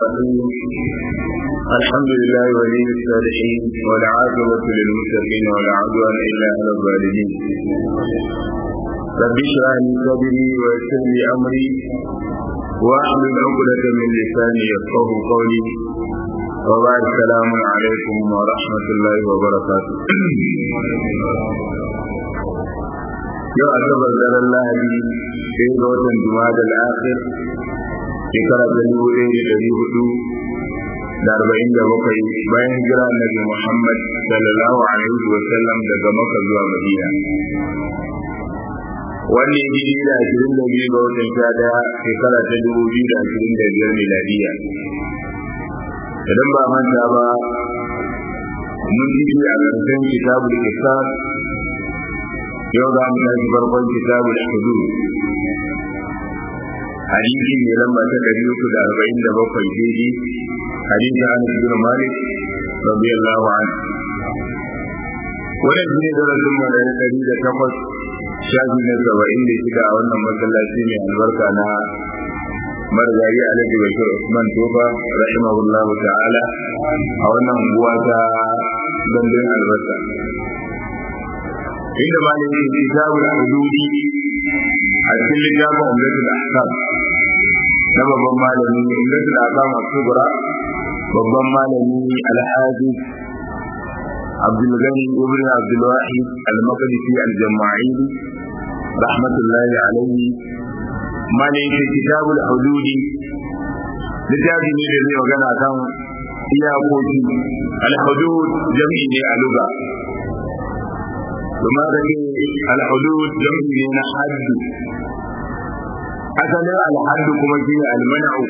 الحمد لله ولي الصالحين والعاقبة للمتقين ولا عدوان إلا على الظالمين رب اشرح لي صدري ويسر لي أمري واحلل عقدة من لساني يفقه قولي وبعد السلام عليكم ورحمة الله وبركاته yau asabar daren lahadi sai ga watan juma'a da al'akhir shekara ta dubu ɗaya da ɗari hudu da arba'in da bakwai bayan hijira annabi Muhammad sallallahu alaihi wa sallam daga Makka zuwa Madina. Wanda ya ji da ashirin da biyu ga watan sha ɗaya shekara ta dubu biyu da ashirin da biyar miladiya. Idan ba manta ba mun ji a ƙarshen kitabul isar yau za mu tashi farkon kitabul hudud hadisi ne lamba ta ɗari uku da arba'in da bakwai daidai hadisi an ibn malik radiyallahu anhu wannan shine darasin mu na ɗari da takwas shafi na saba'in da shida a wannan masallaci mai albarka na margari alhaji bashir usman tofa rahimahullah ta'ala a wannan unguwa ta gandun albarka inda malamin kitabul hududi a cikin littafin umdatul ahkam na babban malami umdatul ahkam as-sughra babban malami al-hafiz Abdul Ghani ibn Abdul Wahid al-Maqdisi al-Jama'ili rahmatullahi alayhi malamin kitabul hududi littafi ne da zai magana kan iyakoki al-hudud jam'i ne a lugha kuma da ke al-hudud jam'i ne na haddu asalin alhaddu kuma shi ne almana'u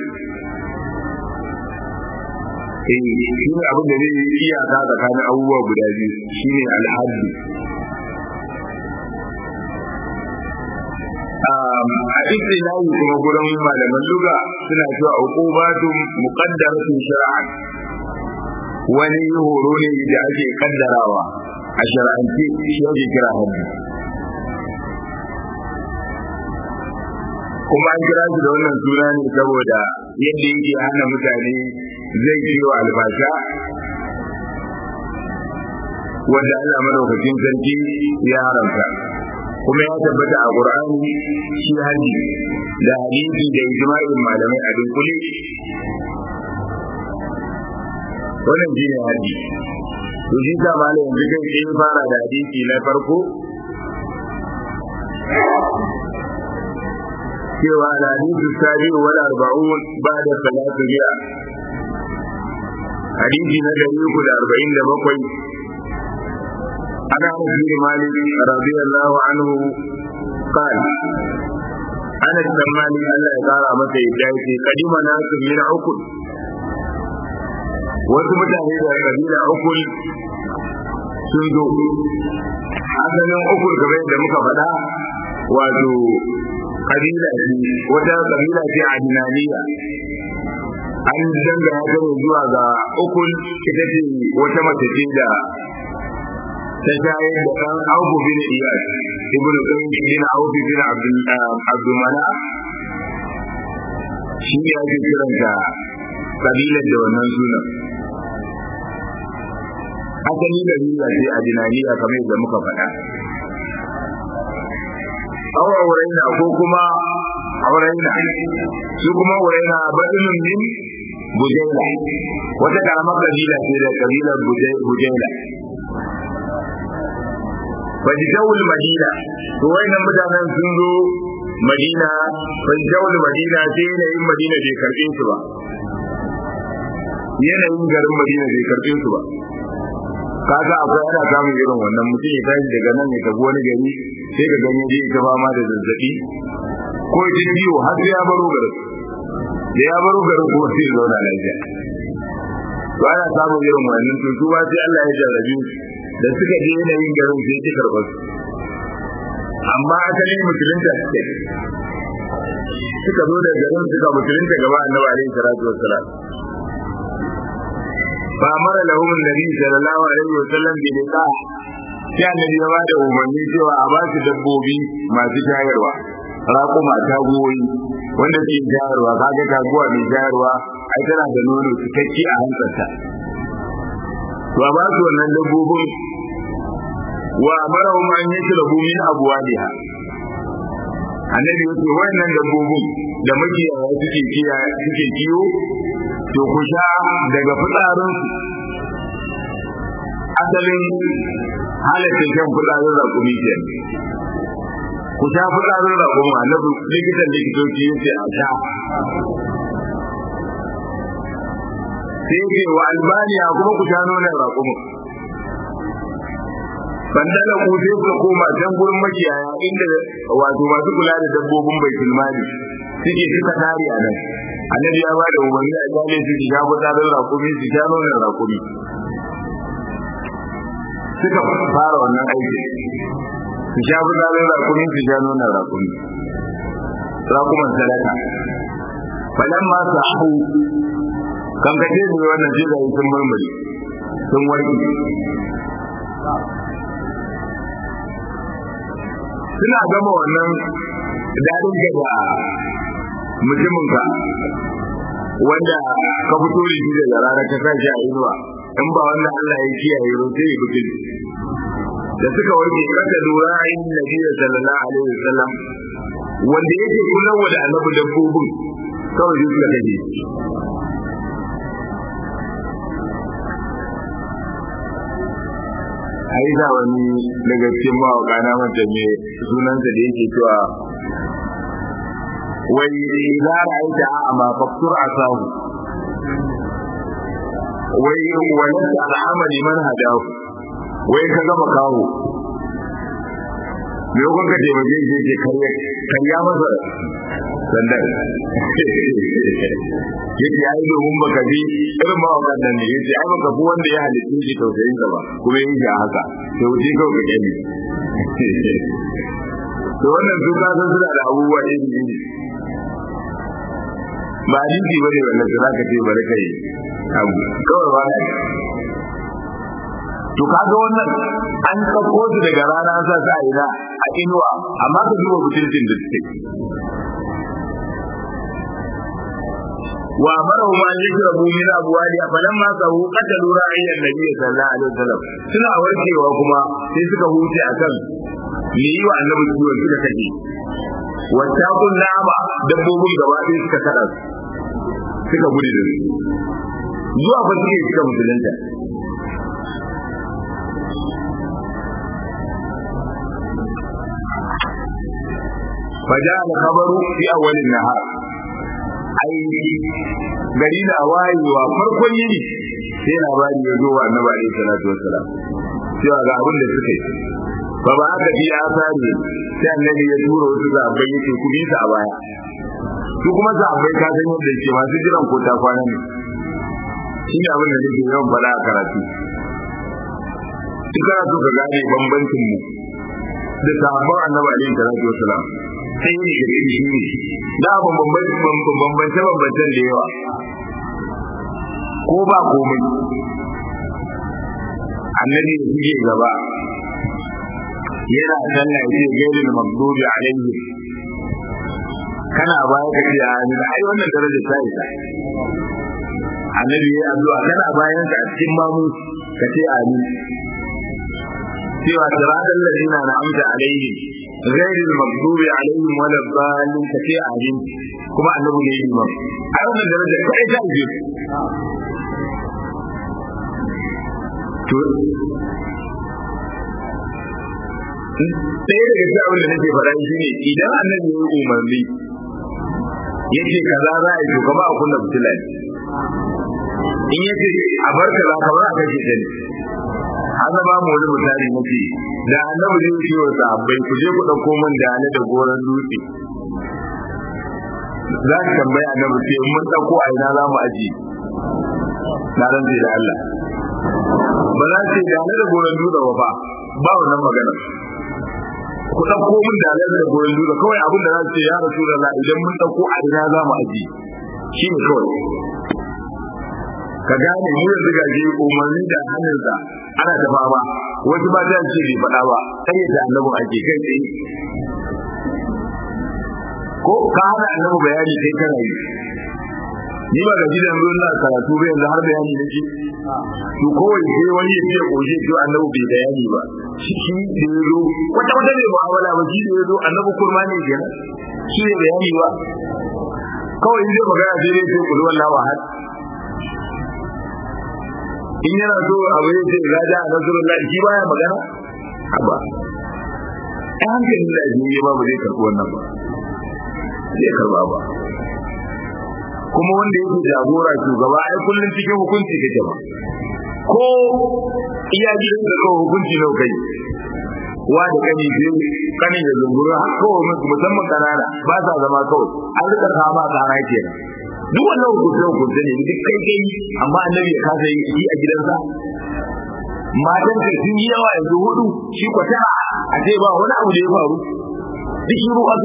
eh shi ne abin da zai yi iyaka tsakanin abubuwa guda biyu shi ne alhaddu a istilahi kuma gurin malaman luga suna cewa uqubatun muqaddaratun shar'an wani horo ne da ake kaddarawa a shar'ance shi ake kira haddu kuma an kira shi da wannan suna ne saboda yadda yake hana mutane zai yi wa albasha wanda Allah madaukakin sarki ya haramta kuma ya tabbata a Qur'ani shi haji da hadisi da ijma'in malamai a dunkule wannan shine haji to shi ta malam yanzu kai fara da hadisi na farko cewa al-hadithu sabi wal arba'un ba'da salatu bi'a hadisi na dari uku da arba'in da bakwai ana bin malik radiyallahu anhu قال أنا السماني ألا يقال متى يجايتي قديم ناس من عقل wasu mutane da kabila ukul sun zo asalin ukul kamar yadda muka faɗa wato kabila ce wata kabila ce a dinaniya an danga ya gano zuwa ga ukul ita ce wata mace ce da ta shayar da ɗan auku bin iyas ibn qayyim bin auku bin abdul mana shi ne ake kiranta kabilar da wannan sunan asali da niyya ce a dinaniya kamar yadda muka faɗa awa wuraina ko kuma wuraina su kuma wuraina baɗinin min bujaila wata karamar kabila ce da kabilar bujaila fajitawul madina to wayannan mutanen sun zo madina fajitawul madina sai yanayin madina bai karɓe su ba yanayin garin madina bai karɓe su ba kaga akwai ana samun irin wannan mutum ya tashi daga nan ya tafi wani gari sai ka ganye je ta fama da zazzabi ko ya ciwo har sai ya baro garin da ya baro garin kuma sai ya zauna lafiya to ana samun irin wannan to su ba sai Allah ya jarrabe da suka je yanayin garin sai ya karɓar su amma asalin musulunta suke suka zo da garin suka musulunta gaba annabi alaihi salatu wassalam فأمر لهم النبي صلى الله عليه وسلم بلقاء sai annabi ya bada umarni cewa a basu dabbobi masu shayarwa raƙuma tagoyi wanda suke shayarwa kaga taguwa mai shayarwa ai tana da nono cikakke a hantsarta to a ba su wannan dabbobin wa amarahum an yashrabu min abwaliha annabi yace wannan dabbobin da makiyaya suke kiya suke kiyo to ku sha daga fitsarin asalin halatta shan fitsarin rakumi ke ku sha fitsarin rakumi annabi likitan likitoci yace a sha sai ce wa albaniya kuma ku sha nonon rakumin bandala ku sai ku koma can gurin makiyaya inda wato masu kula da dabbobin baitul mali suke suka tare a nan annabi ya ba da umarni a kyale su su sha fitsarin rakumi su sha nonon rakumi suka fara wannan aiki su sha fitsarin rakumi su sha nonon rakumi rakuman sadaka falan ma su ahu kan kace ne wannan sai da sun murmuri sun warke suna gama wannan dadin da mutumin ka wanda ka fito da shi daga rana ka sa shi a inuwa in ba wanda Allah ya kiyaye ro sai ya fito da suka warke kada lura ayin nabi sallallahu alaihi wasallam wanda yake kula da annabi dabbobin kawai shi suka kaje ai da wani daga cikin mawaka na manta me sunansa da yake cewa wai idza ra'aita a'ma faqtur asahu wai wani al'amali man hadahu wai ka gama kawo me ko ka taimake shi ke karya karya masa sannan yace ai domin baka bi irin ma wannan ne yace ai baka fi wanda ya halitta shi tausayin ka ba kuma yin shi haka to wuce kawai ka gani to wannan su ka san suna da abubuwa iri iri ba dinki bane wannan su zaka ce bari kai abu kawai ba to kaga wannan an ɗauko su daga rana an sa su a ina a inuwa amma ka duba mutuncin da suke wa amaru ma yashrabu min abwali falamma sahu qatalu ra'ayyan nabiy sallallahu alaihi wasallam suna warkewa kuma sai suka huce akan ni yi wa annabi kiwon suka kaje wata kun nama dabbobin gaba ɗaya suka kada suka gudu da su zuwa fa suke suka musulunta فجاء الخبر في أول النهار ai gari na wayewa farkon yini sai labari ya zo wa annabi alaihi salatu wassalam cewa ga abin da suka yi ba ba aka bi asari sai annabi ya tura wasu zabai yake ku bisa a baya su kuma zabai ka san yadda yake masu jiran ko ta kwana ne shi ne abin da nake yawan faɗa a karatu in kana so ka gane bambancin mu da sahabban annabi alaihi salatu wassalam sai ne da shi ne da ban bambance bambancen da yawa ko ba komai annabi da suke gaba yana sallah ce gairin magdubi alaihi kana baya ka ce amin ai wannan daraja ta isa annabi ya addu'a kana bayan ka a cikin mamu ka ce amin cewa siratal ladina na'amta alaihim غير المغضوب عليهم ولا الضالين كفي عظيم كما أنه ليه إمام أولا درجة كأي تأجيب ɗaya daga cikin abin da nake faɗa shi ne idan annabi ya yi umarni yace kaza za a yi to kama a kunna fitila ne in yace a bar kaza kamar a kashe ta ne an ba mu wani misali mafi da annabi zai ce wa sahabbai ku je ku ɗauko min da ne da goron dutse za ka tambaya annabi ce in mun ɗauko a ina za mu aji na ran da Allah ba za ce da ne da goron dutse ba fa ba wannan magana ku ɗauko min da ne da goron dutse kawai abin da za su ce ya rasu da idan mun ɗauko a ina za mu aji shi ne kawai ka gane mu yanzu ga shi umarni da hannunsa ana ta fama wasu ba ta ce bai faɗa ba sai ya da annabi ake kai tsaye ko ka hana annabi bayani kai kana yi ni ba ga gidan ruwan na karatu ba yanzu har bayani nake to kawai sai wani ya ce koje to annabi bai bayani ba shi shi da yazo wata wata ne mu'amala ba shi da yazo annabi kurma ne kenan shi ne bayani ba kawai in zai magana sai dai sai kullu wallahu ahad in yana so abu ya ce ga da nasrullah shi baya magana haba ai hankali da ji ba ba zai karɓi wannan ba zai karba ba kuma wanda yake jagora shugaba ai kullun cikin hukunci kake ba ko iya gidan da kawai hukunci nau kai wa da kani biyu kani da zungura kawai musamman kanana ba sa zama kawai an rika kama kana kenan duk wannan hukunce hukunce ne duk kai kai amma annabi ya kasa yi a gidansa matan ka sun yi yawa yanzu hudu shi kwata a ce ba wani abu da ya faru duk shiru a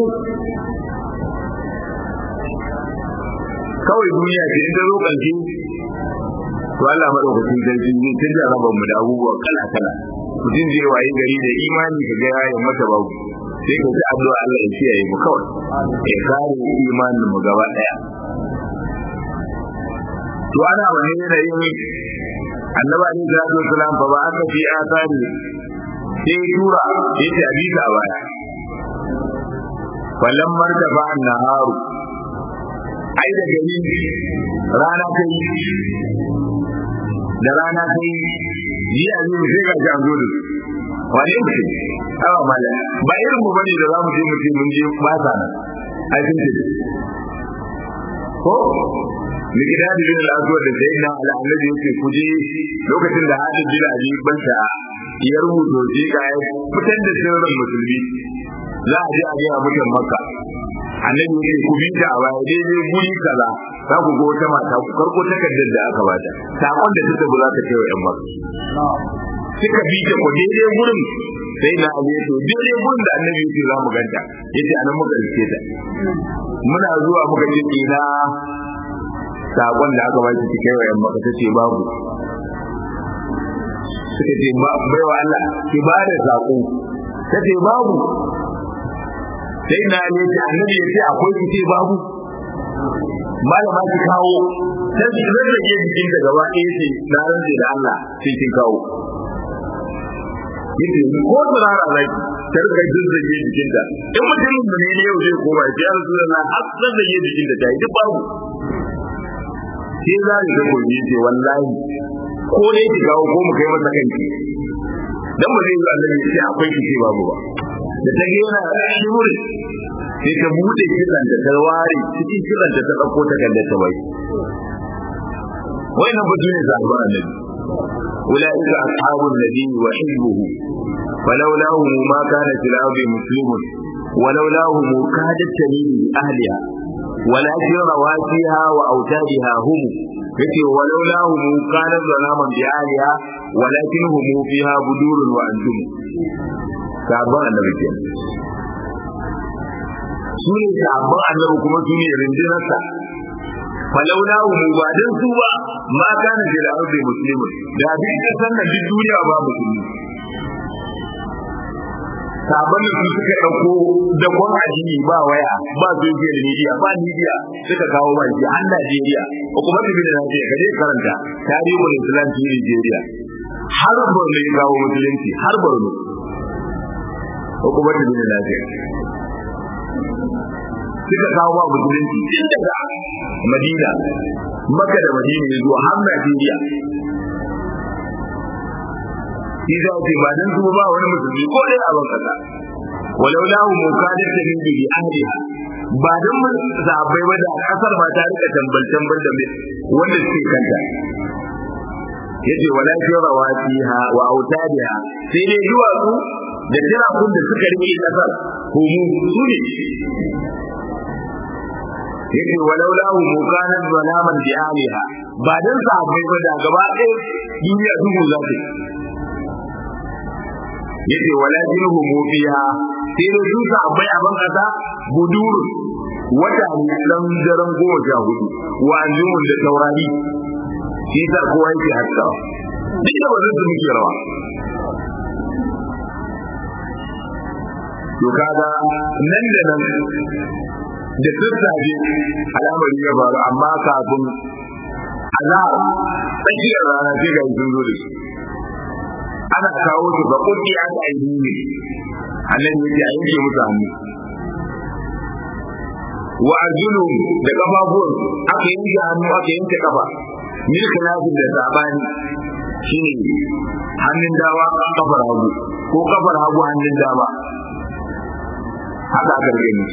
kawai duniya ce in ta zo ƙarshe to Allah madaukakin sarki zai canja rabar mu da abubuwa kala kala mutum zai waye gari da imani ka ga yayin mata babu sai ka ji addu'a Allah ya kiyaye mu kawai ya kare imanin mu gaba daya to ana wani yanayin annabi alaihi salatu wasalam fa ba aka fi asari sai tura yace abisa a baya fallan martaba an-naharu ai da gari rana ta yi da rana ta yi ji a zai sai ga shi an zo da su wane mutum awa mala ba irin mu bane da za mu je mu ce mun je ba sa nan ai sun ce ko likita da bin al'azuwar da sai na al'annabi yake ku je lokacin da hadin bin ali banta ya rubuto shi ka fitar da sirrin musulmi za a je a ga mutan makka annabi yake ku bi ta a baya daidai guri kaza za ku ga wata mata ku karko takardar da aka bata sakon da take ba za ta kai wa yan makka suka bi ta ko daidai gurin sai na ali to daidai gurin da annabi yake za mu ganta yace anan muka rike ta muna zuwa muka ce ina sakon da aka baki ki kai wa yan maka tace babu suka ce ba baiwa Allah ki ba da sako tace babu sai na ne ce annabi ya ce akwai ki ce babu malama ki kawo sai ki rage jikin da gaba ɗaya ce na rantse da Allah sai kin kawo yace ko tsirara zaki ta rika zazzage jikinta in mutumin da ne yau zai koma ya rasulullah har zazzage jikinta ta yi duk babu sai za ni ga koyi ce wallahi ko ne ki kawo ko mu kai masa kanki dan ba zai yi annabi sai akwai ki ce babu ba da ta ga yana shimuri sai ta bude kiran da ta ware cikin kiran da ta dauko ta kalle ta bai wai nan batu ne zaɓar annabi أولئك أصحاب النبي وحزبه ولولاهم ما كان في الأرض مسلم ولولاهم كادت تميل بأهلها ولكن رواسيها وأوتادها هم yace walaula hum kana zalaman bi aliha walakin hum fiha budurun wa antum sabon annabi ke su ne sabon annabi kuma su ne rindinarsa falaula hum ba dan su ba ma kana da arzi muslimin da duk kasan nan duk duniya ba musulmi sabon da su suka ɗauko da kwan addini ba waya ba social media ba media suka kawo ba shi har Najeriya ko kuma da bin Najeriya kaje karanta tarihin Islam ci Nigeria har Borno ya kawo musulunci har Borno ko kuma da bin Najeriya suka kawo ba musulunci tun daga Madina Makka da Madina ya zuwa har Najeriya shi za ce ba dan su ba wani musulmi ko dai a ban kasa walau lahu mukadat ta min bi ahliha ba dan mun zabai ba da kasar ba ta rika tambal tambal da wanda suke kanta yace wala rawatiha wa autadiha sai dai duwatsu da tirakun da suka rike kasar humu su ne yace walau lahu mukadat zalaman bi ahliha ba dan zabai ba da gaba ɗaya duniya duhu za ta yace wala jinhu mu fiha sai da su abai a ban kasa buduru wata ne dan daren goma sha hudu wa anjumun da taurari shi sa kowa yake haska duk da wannan su muke rawa to kaga nan da nan da sassafe al'amari ya faru amma kafin azhar tsakiyar rana sai ga sun zo da shi ana kawo su ga kuɗi an aiki ne annabi yake a yanke musu hannu wa arjulu da kafafuwan aka yanke hannu aka yanke kafa min khilafin da sabani shine hannun dawa kafar hagu ko kafar hagu hannun dama haka aka rage ni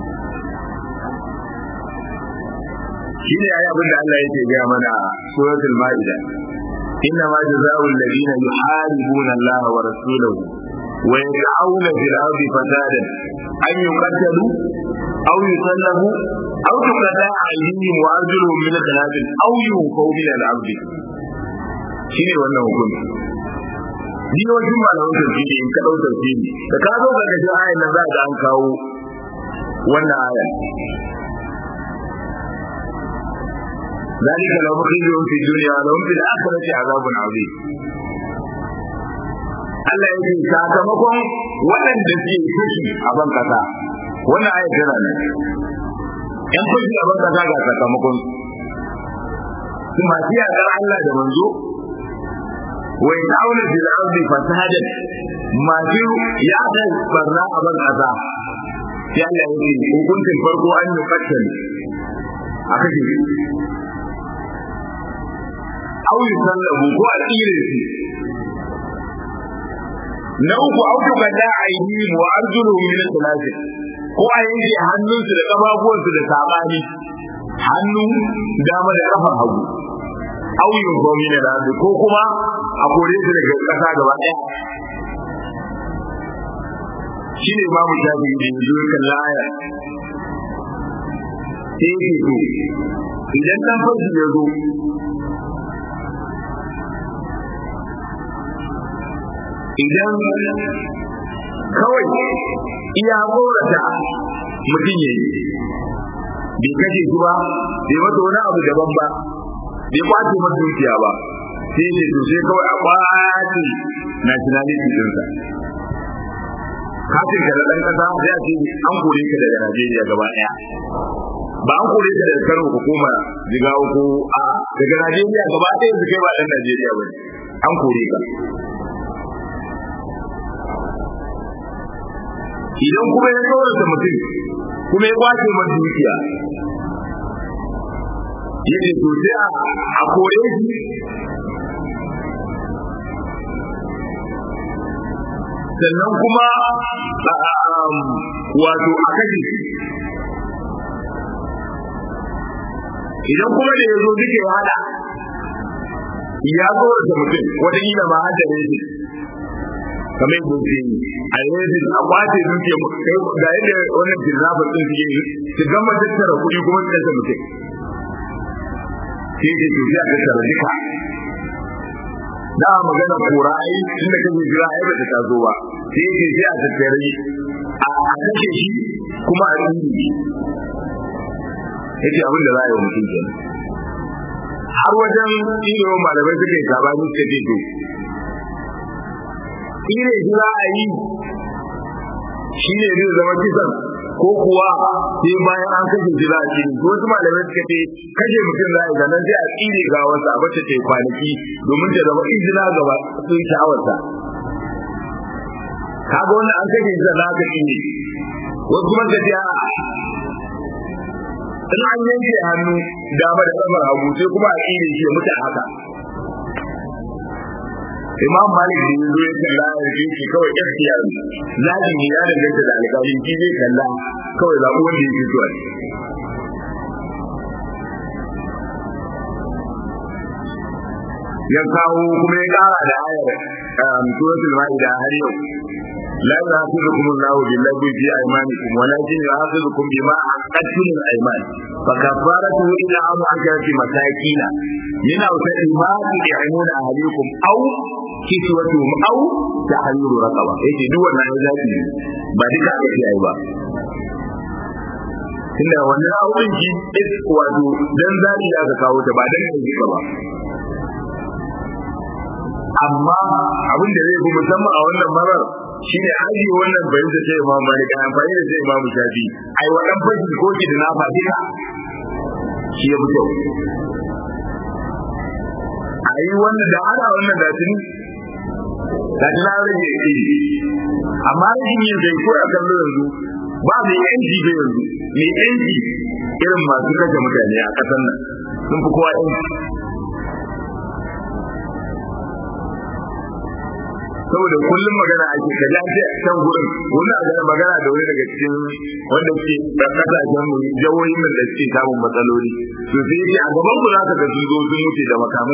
shine ayi abin da Allah yake gaya mana suratul maida inna ma jazaa'u alladhina yuharibuna Allah wa rasulahu wa yas'auna fil ardi fasadan an yuqtalu aw yusallabu aw tuqada aydihim wa arjuluhum min khilaf aw yunfaw min al-ard shine wannan hukunci ni wajen malaman tafsiri in ka dau tafsiri da ka zo ga gashin ayan nan za ka an kawo wannan aya ذلك لو خزيهم في الدنيا ولهم في الآخرة عذاب عظيم Allah ya ce sakamakon waɗanda suke fushi a ban kasa wannan ayat tana nan yan fushi a ban kasa ga sakamakon su masu yaƙar Allah da manzo wa ya'awna fil ardi fasadan masu yaƙar barna a ban kasa sai Allah ya ce hukuncin farko an yi fattali a kashe au yi sallabu ko a tsire su na uku au ka bada aidi wa arjulu min al ko a yanke hannunsu da kafafuwansu da sabani hannu dama da kafar hagu au yin gomi na rabi ko kuma a kore su daga kasa gaba daya shi ne babu shafi da yanzu ya kalla aya sai ke so idan dan fashi ya zo idan kawai iya korata mutum ya yi bai kashe shi ba bai mata wani abu daban ba bai kwace masa dukiya ba sai ne to sai kawai a kwace nationality dinsa kafin ka da ɗan ƙasa sai a ce an kore ka daga Najeriya gaba ɗaya ba an kore ka daga Kano ko koma Jigawa ko a daga Najeriya gaba ɗaya su kai ba ɗan Najeriya ba an kore ka idan kuma ya tsorata mutum kuma ya kwace masa dukiya yace to sai a kore shi sannan kuma wato a kashe shi idan kuma da ya zo duka ya hada ya tsorata mutum wataƙila ma hada ne shi kamar yadda ke yi a yanzu a kwace duke ga yadda wannan jirafin din suke yi su gama tattara kuɗi kuma su kashe mutum sai ce to sai a tattara duka da magana kora ai inda kake jira ai ba ta taso ba sai ce sai a tattare a kashe shi kuma a tsiri yace abin da za a yi wa mutum kenan har wajen ilimin malamai suke sabani suka ce to tsire shi za a yi shi ne zai zama kisan ko kuwa sai bayan an kashe shi za a ci wasu malamai suka ce kashe mutum za a yi sannan sai a tsire ga wasu a bata ta kwanaki domin ta zama izina gaba sun sha'awarsa kaga wannan an kashe shi sannan aka tsire wasu kuma ka ce in an yanke hannu dama da kamar hagu sai kuma a tsire shi ya mutu haka imam malik da yanzu ya kalla ya ce shi kawai ikhtiyar zabi ne ya danganta da alƙalin shi zai kalla kawai zaɓi wanda yake so ya kawo kuma ya ƙara da ayar suratul ma'ida har yau لا يؤاخذكم الله باللغو في ايمانكم ولكن يؤاخذكم بما عقدتم الايمان فكفارته الى عام عشرة مساكين من اوسط ما تطعمون اهليكم او كسوتهم او تحرير رقبه yace duk wannan ya zafi ba duka aka ce ai ba tunda wannan auren shi wato dan zari ya ka kawo ta ba dan kai ba amma abin da zai fi musamman a wannan marar shine aji wannan bayin da sai Imam Malik ai amfani da sai Imam Shafi ai wadan fashi ko ki da na fadika shi ya fito ai wannan da ana wannan da tuni da tana rage iri amma rashin yin zai ko a kallo yanzu ba mai yanci bai yanzu mai yanci irin masu kashe mutane a ƙasar nan sun fi kowa yanci saboda kullum magana ake kaji an ce can gurin wani a magana da wani daga cikin wanda ke da kasashen mu jawoyin nan da suke samun matsaloli to sai yake a gaban ku za ka ga sun zo sun mutu da makamai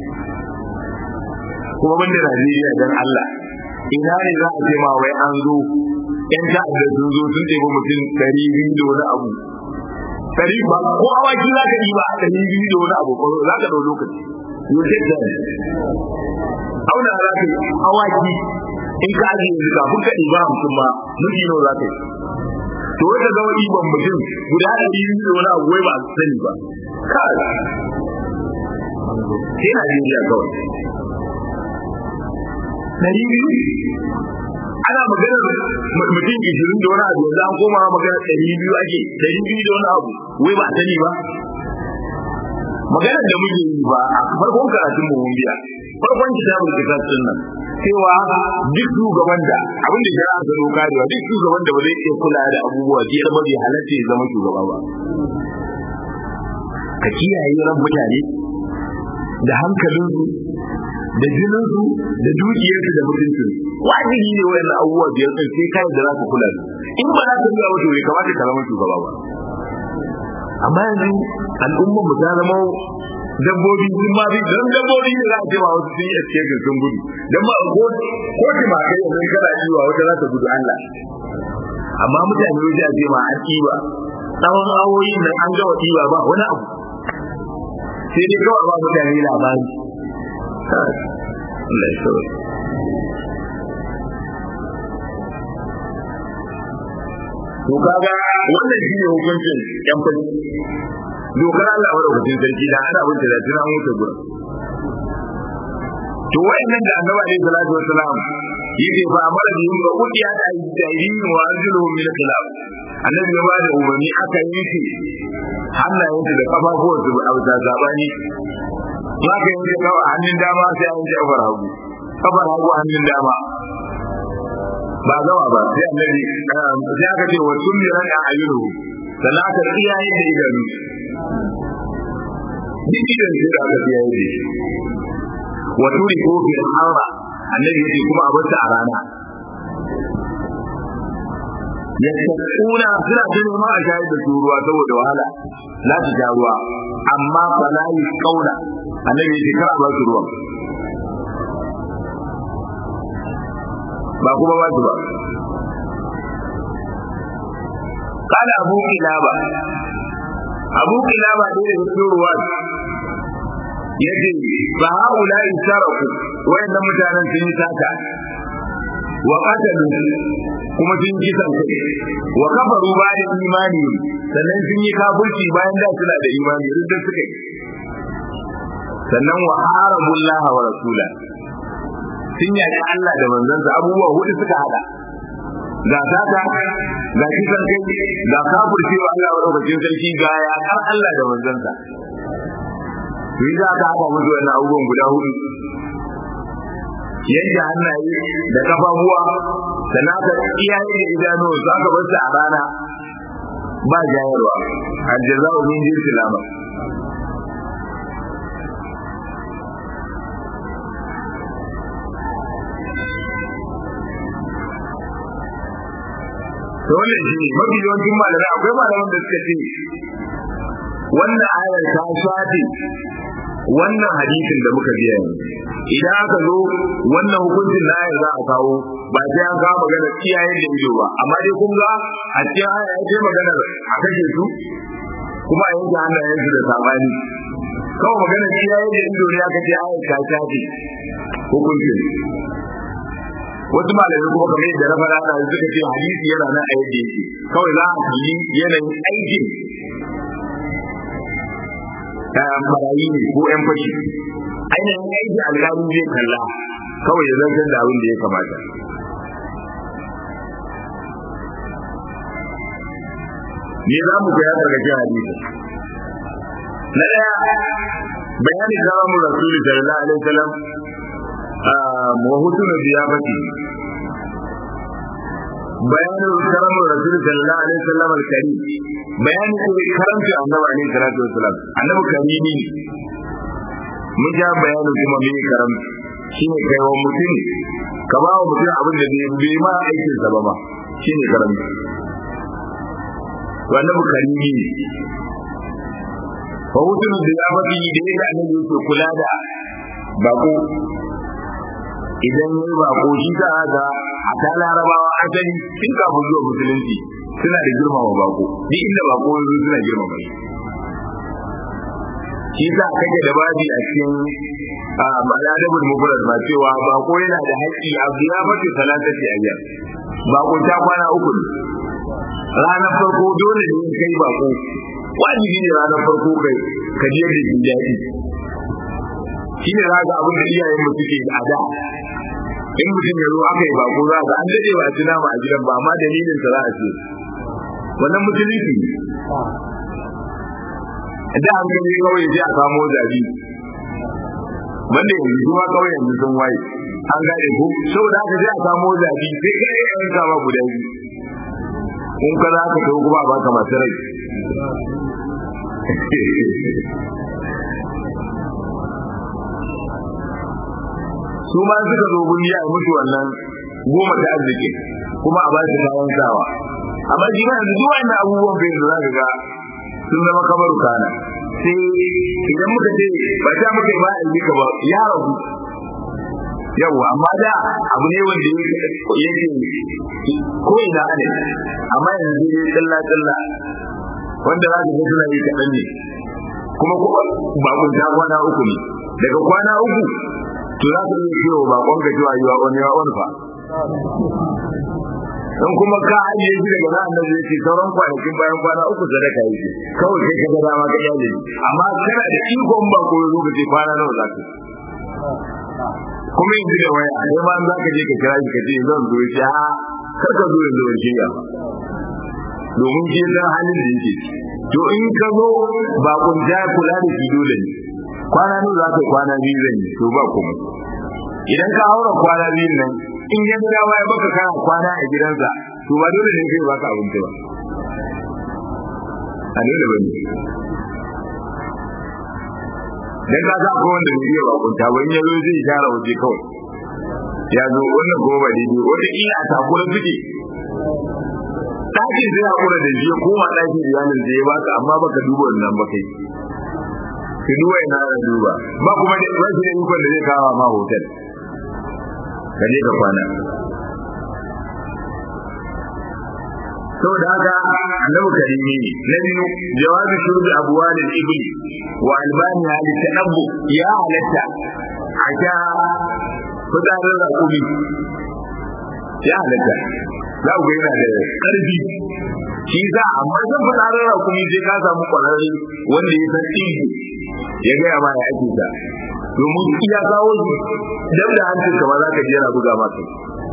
kuma banda Najeriya dan Allah ina ne za a ce ma wai an zo yan ta'adda sun zo sun ɗebi mutum ɗari biyu da wani abu ɗari ba ko awaki za ka ɗiba a ɗari biyu da wani abu za ka ɗau lokaci yau sai ka auna za ka yi awaki in ka ajiye yanzu kafin ka ɗiba mutum ma miji nawa za ka yi to wata zama ɗiban mutum guda ɗari biyu da wani abu wai ba a sani ba kai sai Najeriya kawai ɗari biyu ana magana mutum ishirin da wani abu yanzu an koma magana ɗari biyu ake ɗari biyu da wani abu wai ba a sani ba maganar da muke yi ba a farkon karatun mu mun biya farkon kitabul kitab din nan cewa duk shugaban da abin da shari'a ta doka da duk shugaban da ba zai iya kula da abubuwa biyar ba bai halatta ya zama shugaba ba ka kiyaye ran mutane da hankalinsu da jininsu da dukiyarsu da mutuncin wajibi ne wayannan abubuwa biyar din sai kai da za ka kula da in ba za ka biya wato bai kamata ka zama shugaba ba amma yanzu al'ummar mu ta zama dabbobi sun ma bi dan dabbobi ne za a ce ma wasu sun yi escape sun gudu dan ba ko ko ki ma kai yanzu kana yiwa wata za ta gudu Allah amma mutane wajen a ce ma an kiwa tsawon awoyin nan an gawa kiwa ba wani abu sai dai kawai ba mutane labari Allah ya sauya to kaga wannan shine hukuncin yan fadi dokar Allah wa rubutun sarki da ana wuce da tuna mutu gurin to wayannan da annabi alaihi salatu wassalam yake fa amara bi yin ruqiya da ayyidin wa arjuluhum min khilaf annabi ya bada umarni aka yi shi hannayensu da kafafuwansu a bisa zabani za ka yanke kawai hannun dama sai an ji kafar hagu kafar hagu hannun dama ba gama ba sai annabi sai aka ce wa sun miran a ayyuru sannan aka tsiyaye da idanu duk idan sai da aka tsiyaye da shi wa turi ko fi harra annabi yace kuma a bata a rana yattaquna suna jin ma a shayar da su ruwa saboda wahala za su sha ruwa amma fa la kauna annabi yace kar a ba su ruwa ba kuma ba su ba kada abu kilaba abu kilaba da ya fito ruwa yace fa haula isaraku wayannan mutanen sun yi sata wa qatalu kuma sun yi kisan kai wa kafaru bayan imani sannan sun yi kafirci bayan da suna da imani duk da suka yi sannan wa harabullaha wa rasula sun yaki Allah da manzansa abubuwa hudu suka hada ga sata ga kisan kai ga kafircewa Allah wa ɗaukacin sarki ga yaƙar Allah da manzansa to yi za ka haɗa musu wannan abubuwan guda hudu yadda hannaye da kafafuwa da naka iyaye da idanu za ka bar su a rana ba jayarwa aljaza'u min jinsil amal to wannan shi ne mafi yawancin malamai akwai malaman da suka ce wannan ayar ta shafe wannan hadisin da muka biya yanzu idan aka zo wannan hukuncin na ayar za a kawo ba sai an kawo magana iyayen da ido ba amma dai kun ga a cikin aya ya ce maganar a kashe su kuma a yanke hannayen su da sabani kawai magana iyayen da ido ne aka ce ayar ta shafe hukuncin wasu malamai kuma kamar yadda na fara da suka ce hadisi yana nan a yadda yake kawai za a kalli yanayin aikin ɗayan barayi ne ko ƴan fashi ainihin aiki alƙalin zai kalla kawai ya zartar da abin da ya kamata ne za mu ga ya gargaje hadisi na daya bayani karamu rasuli sallallahu alaihi wasallam wa husnul ziyafati bayanin karamu rasuli sallallahu alaihi wasallam al-karim bayani ko karamci annabi alaihi salatu wasallam annabi karimi ne mun ja bayanin kuma me karamci shine kai wa mutum ka ba wa mutum abin da bai ma aikin sa ba ma shine karamci to annabi karimi ne fa hutun da ya faɗi da yadda annabi yake kula da bako idan yi bako shi za a ga a ta larabawa asali tun kafin zuwa musulunci suna da girmama bako duk inda bako ya zo suna girmama shi shi sa kake da babi a cikin al'adabul mufrad ba cewa bako yana da haƙƙi a biya mace talatati ayyam bako ta kwana uku ne ranar farko dole ne kai bako wajibi ne ranar farko kai ka je da jin daɗi shi ne za ga abin da iyayen mu suke a da in mutum ya zo aka yi bako za ga an daɗe ba ci nama a gidan ba amma dalilin sa za a ce wannan musulunci ne da an gani kawai sai a samo zabi wanda yanzu kuma kawai yanzu sun waye an gane ko saboda haka sai a samo zabi sai kai yan kama guda biyu in ka za ka kai kuma ba ka masu rai su ma suka zo gun ya mutu wannan goma ta arziki kuma a ba su kayan sawa amma shi ma yanzu zuwa ina abubuwan bai yanzu za ka ga sun zama kamar kana sai idan muka ce ba ta muka ba a yi ka ba ya rabu yawa amma da abu ne wanda yake ko ina ne amma yanzu ne tsalla tsalla wanda za ka ga suna yi kaɗan ne kuma bakon ta kwana uku ne daga kwana uku to za ka iya cewa bakon ka cewa yi wa wani wa wani fa in kuma ka ajiye shi daga nan da zai ce sauran kwanakin bayan kwana uku sadaka yake kawai kai ka ga dama ka iyale amma kana da ikon ba ko zo ka ce kwana nawa za ka kuma yanzu da waya sai ma za ka je ka kira shi ka ce zan zo shi ha kar ka zo yanzu ban shirya domin shi san halin da yake to in ka zo ba kun ja kula da shi dole ne kwana nawa za ka kwana biyu zan yi to ba kuma idan ka haura kwana biyun nan in ya dawa ya baka kana kwana a gidansa to ba dole ne kai baka abinci ba a dole bane dan ka sa ko wanda bai iya bakunta ba in ya zo zai share waje kawai ya zo wannan ko ba daidai wata ila a takura suke ɗakin zai hakura da shi koma ɗakin iyalin da ya baka amma baka duba wannan ba kai ki duba ina da duba ba kuma da rashin ikon da zai kawo ma hotel ka je ka kwana saboda haka annabi karimi ne na biyu jawabi shurbi abwalil ibli wa albani hali tanabbu ya halatta a sha fitsarin rakumi ya halatta za ku yana da ƙarfi shi za amma san fitsarin rakumi sai ka samu ƙwararre wanda ya san ɗinki ya gaya ma ya ake ta domin iya kawo shi dab da hancin kamar za ka je yana buga maka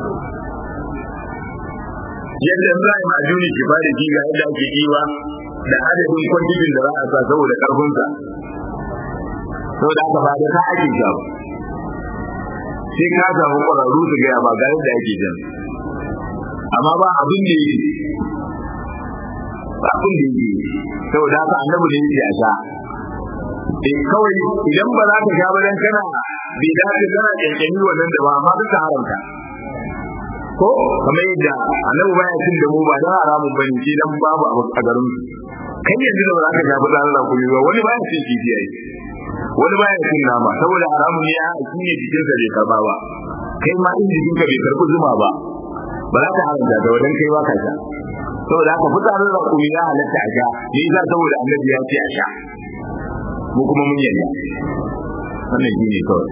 yadda za a yi majuni ki bada ji ga yadda ake kiwa da adadin kwantikin da za a sa saboda karfinsa saboda haka ba da ka ake ja ba sai ka samu ƙwararru su gaya ba ga yadda ake jan amma ba abin da yake ba abin da yake saboda haka annabi ne yake a sha eh kawai idan ba za ka sha ba dan kana bai dace kana kyankyani wannan da ba amma duka haramta ko kamar yadda annabi baya cin da mu ba dan haramun bane shi dan babu a garin su kai yanzu da ba za ka sha ba dan Allah ku ba wani baya cin kifi ai wani baya cin nama saboda haramun ne a shine jikin sa bai karba ba kai ma in jikin ka bai karbi zuma ba ba za ka haramta da wadan kai ba ka sha saboda haka fitsarin da kuma ya halatta a sha ni za saboda annabi ya ce a sha mu kuma mun yarda wannan shi ne kawai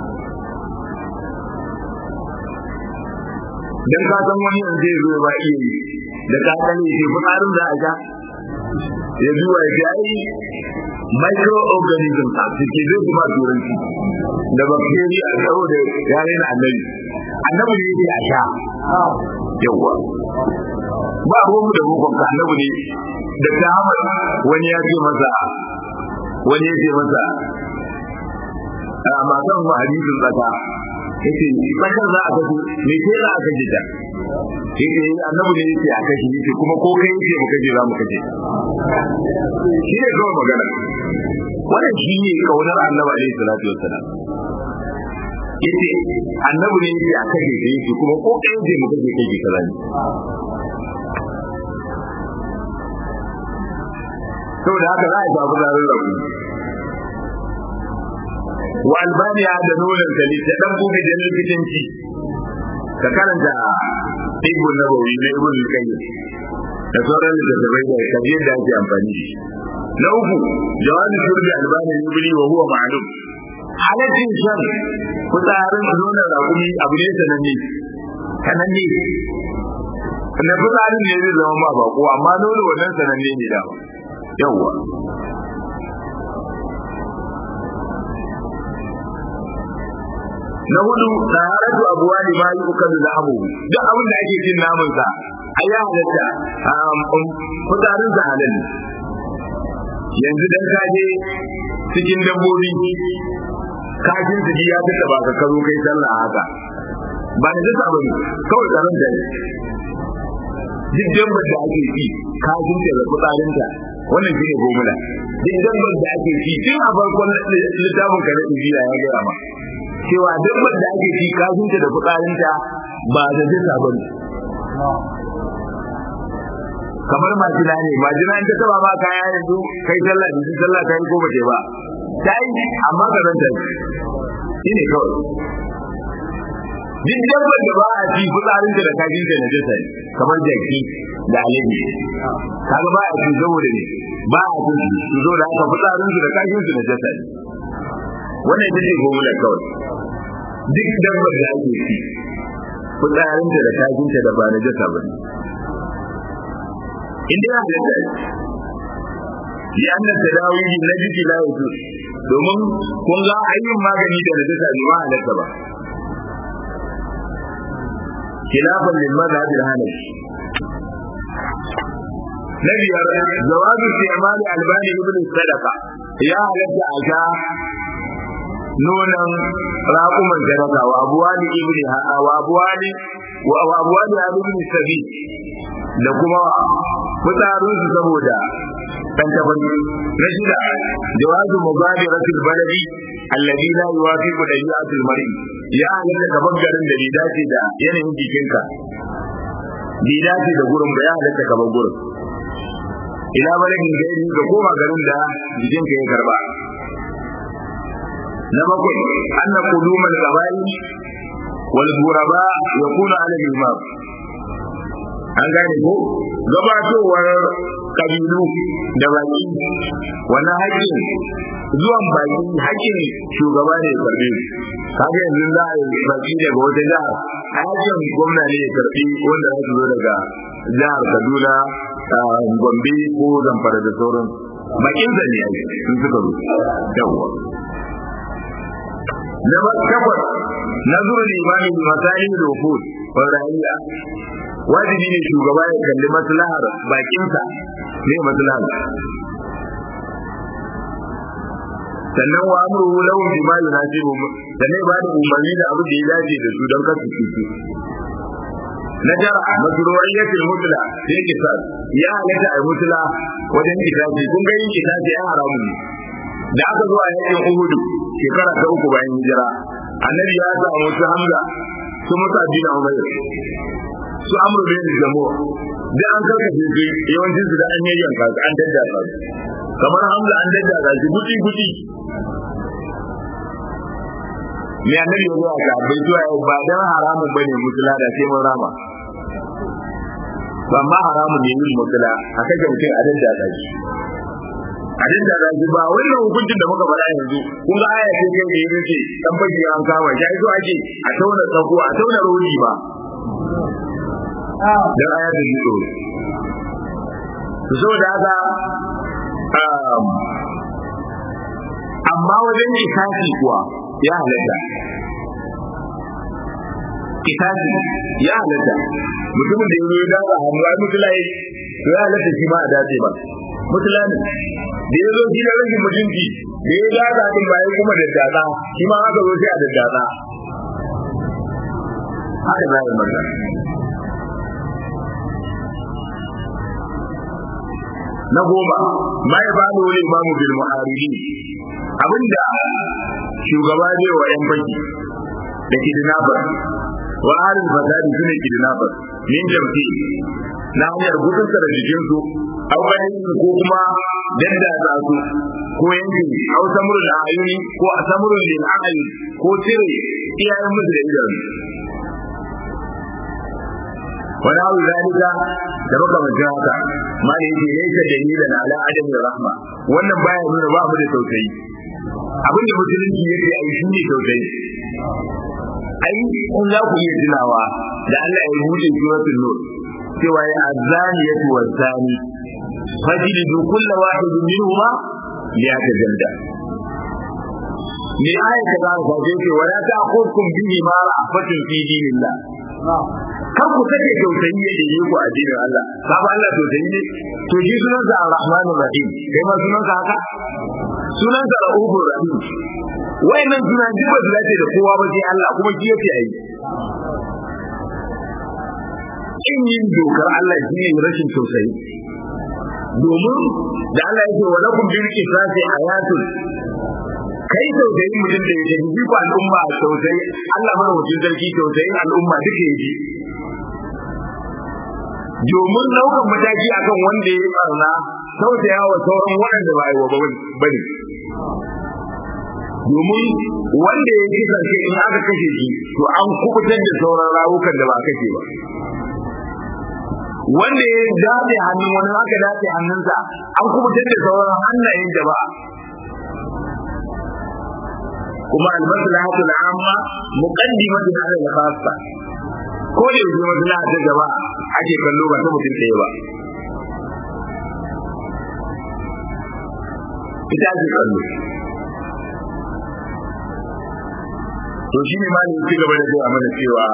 dan ka san wani yanzu zai zo ba iya yi da ka san shi fitsarin da a sha ya zuwa ya ai microorganism a cikin zai kuma turanci da bacteria a tsawo da yare na annabi annabi ne yake a sha yawa ba ruwanmu da rukun ka annabi ne da ta wani ya ce masa wani ya ce masa a matan ma hadisin tsaka yace tsakar za a kashe me ke za a kashe ta yace annabi ne yace a kashe yace kuma ko kai yace mu kashe za mu kashe shi ne kawai magana wannan shi ne kaunar annabi alaihi salatu wassalam yace annabi ne yace a kashe ta yace kuma ko kai yace mu kashe kai ki kaza ne saboda haka za a samu zarar rabu wa albaniya da nonon ta ne ta dan buga da likitanci ka karanta ibn nabawi na ibn al-qayyim da sauran littattafai da kabi yadda ake amfani da shi na uku jawabin turbi albani ibni wa huwa ma'lum halaccin shan fitsarin nonon rakumi abu ne sananne sananne na fitsarin ne zai zama ma bako amma nono wannan sananne ne da yawwa na hudu taharatu abuwali ma yi ukan da abu duk abin da ake cin namun sa ai ya halatta fitarin sa halal yanzu dan ka je cikin dabbobi kajin su ya fita ba ka karo kai sallah haka ba da dasa bane kawai tsaron da ne duk dabbar da ake ci kajin da fitarin ta wannan shine gomula duk dabbar da ake ci tun a farkon littafin ka na injila ya gaya ma cewa dabbar da ake ci kafinta da fitsarinta ba da zata ba ne kamar majina ne majina in ta taba ma kaya yanzu kai sallah da sallah ta yi ko ba ba ta yi amma ka zanta shi ne kawai duk dabbar da ba a ci fitsarinta da kafinta na jasa ne kamar jaki da alabi kaga ba a ci saboda ne ba a ci su zo da haka fitsarinsu da kafinsu na jasa ne wannan ita ce gomula kawai duk dabbar da ake ci fitsarinta da kajinta da ba na jasa ba ne inda ya halatta ya an ta dawo yi na jiki la ya domin kun ga ayyin magani da najasa ne ma halatta ba khilafan lil madhhab al hanafi na biyar jawazu istimali albani ibn sadaqa ya halatta a sha nonon raƙuman sadaka wa abuwani ibni wa abuwani wa abuwani ibni sabi da kuma fitarin su saboda dan tabari na shida jawazu mubadiratul baladi alladhi la yuwafiqu dabi'atul mar'i ya halatta gaban garin da bai dace da yanayin jikinka bai dace da gurin ba ya halatta gaban gurin ila baladin gairi ga koma garin da jikinka ya karba na bakwai anna qudumul qabail wal ghuraba yakunu ala al-imam an gane ko gabatowar kabilu da baki wannan haƙƙin zuwan baki haƙƙin shugaba ne ya karbe kaga yanzu za a yi baki daga wata jihar haƙƙin gwamna ne ya karbi wanda za su zo daga jihar kaduna gombe ko zamfara da sauran bakin da ne sun suka zo yawwa na takwas na zuwa limani da masali da wufud wa ra'ayya wajibi ne shugaba ya kalli maslahar bakinsa ne maslahar sannan wa amruhu lahum bima yunasibu sannan ba da umarni da abu da ya dace da su don kasu cutu na jara masru'iyyatul mutla sai kisas ya halatta ai mutla wajen kitabi kun ga yin kitabi ya haramu ne da aka zo a yakin Uhudu shekara ta uku bayan hijira annabi ya samu su Hamza su Musa bin Umayr su Amr bin Jamu da an karkace su yawancin su da an yayyanka su an daddaka su kamar Hamza an daddaka shi guti guti me annabi ya zo a bai zuwa yau ba dan haramun bane mutula da sai mun rama ba ma haramun ne yin mutula a kaje mutum a daddaka shi a dinda da shi ba wannan hukuncin da muka faɗa yanzu kun ga aya ce kai da yake dan baki an kama shi ai so ake a tauna tsako a tauna rodi ba dan aya da ji tsoro to saboda haka amma wajen kisasi kuwa ya halatta kisasi ya halatta mutumin da ya zo ya daga hannu ai mutulai to ya halatta shi ma a dace ba mutulanin da ya zo shi da rashin mutunci da ya gaza din bayan kuma da dada shi ma haka zo sai a da dada haka za a yi masa na goma ma ya bani wani imamu bil muharibin abinda shugaba zai wa yan baki da kidnapper wa alil fasadi sune kidnapper min jamfi na hanyar gudun da jikin su au bayan ko kuma dadda ta su ko yanki au samurul ayuni ko asamurul lil ayuni ko cire iyayen musu da idan wani abu zalika da baka mutum haka ma da yake laisa dalilan ala adam rahma wannan baya nuna ba mu da tausayi abinda musulunci yake ai shi ne tausayi ai in za ku iya tunawa da Allah ya buɗe suratul nur cewa ya azaniyatu wazani fajlidu kull wahidin minhuma liyatajalla me aya ta za ka ce wala ta'khudkum bihi ma ra'afatun fi dinillah kar ku sake tausayi ya dai ku a dinin Allah babu Allah tausayi ne to shi sunan sa Ar-Rahmanur Rahim kai ma sunan sa haka sunan sa Rahmanur Rahim wayannan sunan duk ba su dace da kowa ba sai Allah kuma shi yake ayi in yin dokar Allah shi ne rashin tausayi domin da Allah yake wa lakum bil qisasi ayatun kai tausayin mutum da yake ji ko al'umma tausayi Allah mana wajen sarki tausayin al'umma duka yake domin daukan mataki akan wanda ya yi barna tausaya wa sauran waɗanda ba a yi wa ba ne domin wanda ya ji sarki in aka kashe shi to an kubutar da sauran rawukan da ba kashe ba wanda ya dace hannun wani aka dace hannunsa an kubutar da sauran hannayen da ba kuma almaslahatu al'amma muqaddimatu ala al-khassa ko da yanzu maslaha ta gaba ake kallo ba ta mutum ɗaya ba ita ake kallo to shi ne malin ci gaba da zuwa mana cewa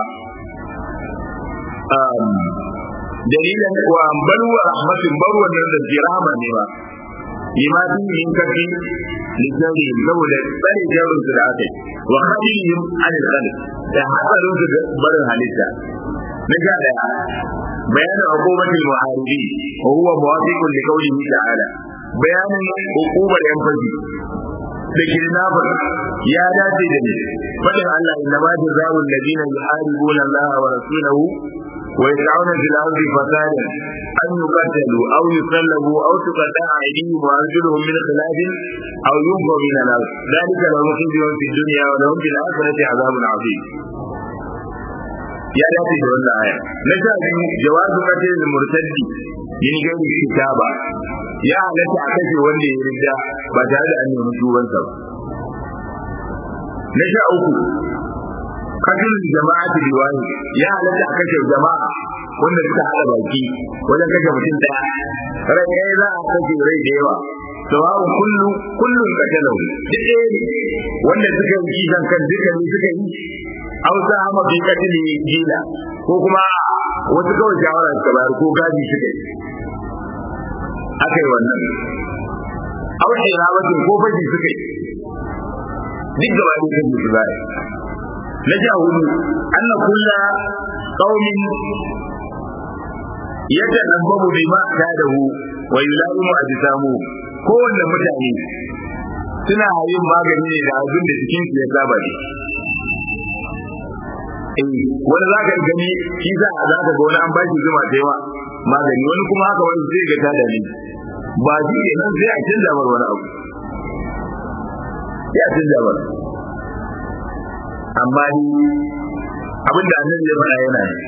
dalilan wa barwa rahmatin barwa nan da jirama ne ba limatin min kafi lijari saboda tsare jarin su da aka yi wa hadihim an al da hatsarin su barin halitta na sha daya bayanin hukumatul muharibi wa huwa muwafiqun li qawlihi ta'ala bayanin hukumar yan fashi da kidnapper ya dace da ni fadin Allah inna ma jazaa'u alladhina yuharibuna Allah wa rasulahu wa yas'una fil ardi fasadan an yuqatalu aw yusallabu aw tuqatta'a aydihim wa arjuluhum min khilaf aw yunfaw min al-ard dhalika lahum khizyun fid dunya wa lahum fil akhirati 'adhabun 'azim ya dace da wannan aya na sha biyu jawazu qatil murtaddi yin gani kitaba ya halatta a kashe wanda ya rinda ba tare da an nemi tubansa ba na sha uku qatil jama'ati biwani ya halatta a kashe jama'a wanda suka hada baki wajen kashe mutum daya rai ɗaya za a kashe rai da yawa sawa'un kullu kullun qatalahu duk ɗaya ne wanda suka yi kisan kan duka ne suka yi aw sa hama bi katili gila ko kuma wasu kawai shawara suka bayar ko gaji suka yi aka yi wannan aw irawatin ko fashi suka yi duk gaba ɗaya kan su zai na ja hudu anna kulla qaumin yatanabbabu bima kadahu wa yulaimu ajsamu kowanne mutane suna yin magani ne da abin da cikin su ya saba ne eh wani za ka gani shi za a za ka ga wani an ba shi zuma da yawa magani wani kuma haka wani zai ga tada ne ba shi ne nan sai a canza mar wani abu ya canza mar amma ni abin da annabi ya faɗa yana ne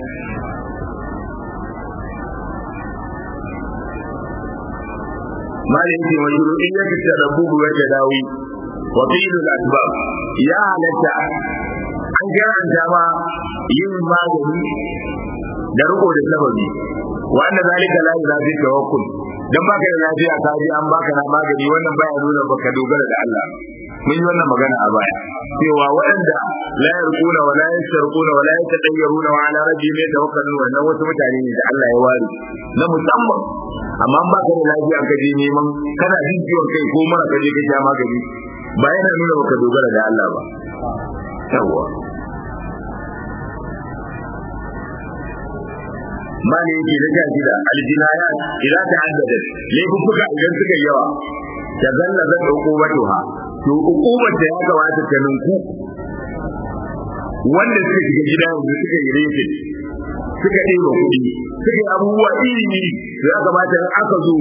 malin ce wa shuruɗin ya fi tarabbubu wa tadawi wa filul asbab ya halatta an karanta ma yin magani da riko da sababi wanda zalika la yuzafi tawakkul dan baka da lafiya ka ji an baka na magani wannan baya nuna baka dogara da Allah mun yi wannan magana a baya cewa waɗanda la yarquna wa la yasarquna wa la yatatayyaruna wa ala rabbihim yatawakkalun wannan wasu mutane ne da Allah ya ware na musamman amma ba ka da lafiya ka je neman kana jin ciwon kai ko mara ka je ka sha magani ba yana nuna baka dogara da Allah ba yawwa mali yake da jaji da aljinaya idan ta haddada laifuffuka idan suka yawa ta zalla zan dauko watuha to hukumar da ya gabata ta ninku wanda suka shiga gida yanzu suka yi refe suka ɗeba kuɗi suka yi abubuwa iri iri ya kamata in aka zo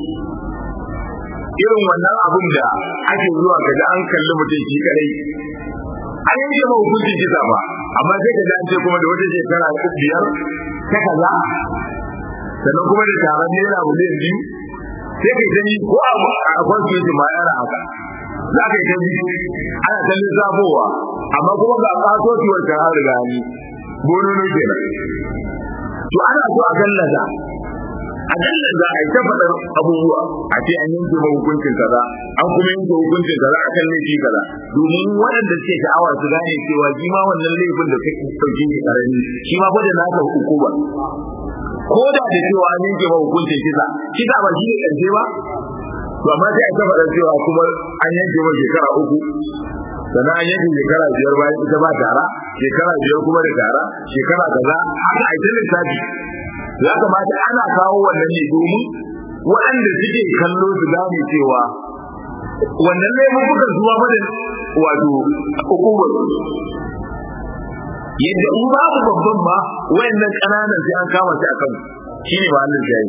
irin wannan abun da ake zuwa ga an kalli mutum shi kadai an yanke ma hukuncin kisa ba amma sai ka ji an ce kuma da wata shekara biyar ta kaza sannan kuma da taron naira miliyan biyu sai ka yi ko a constitution ma yana haka za ka yi ta biyu ana ta lissafowa amma kuma ga kasuwar ta har riga ni bonono kenan to ana so a gallaza a gallaza a yi ta faɗar abubuwa a ce an yanke ma hukuncin kaza an kuma yanke hukuncin kaza a kan laifi kaza domin waɗanda suke sha'awa su gane cewa shi ma wannan laifin da kake ɗauke shi ƙarami shi ma fa da naka hukuma ko da da cewa an yanke ma hukuncin kisa kisa ba shi ne ƙarshe ba to amma sai a ta faɗa cewa kuma an yanke ma shekara uku sannan an yanke shekara biyar bayan ita ba tara shekara biyar kuma da tara shekara kaza haka a ita lissafi ya kamata ana kawo wannan ne domin waɗanda suke kallo su gane cewa wannan laifukan zuwa ba da wato hukumar yadda in babu babban ma wayannan ƙananan sai an kama shi akan shi ne ma'anin jayi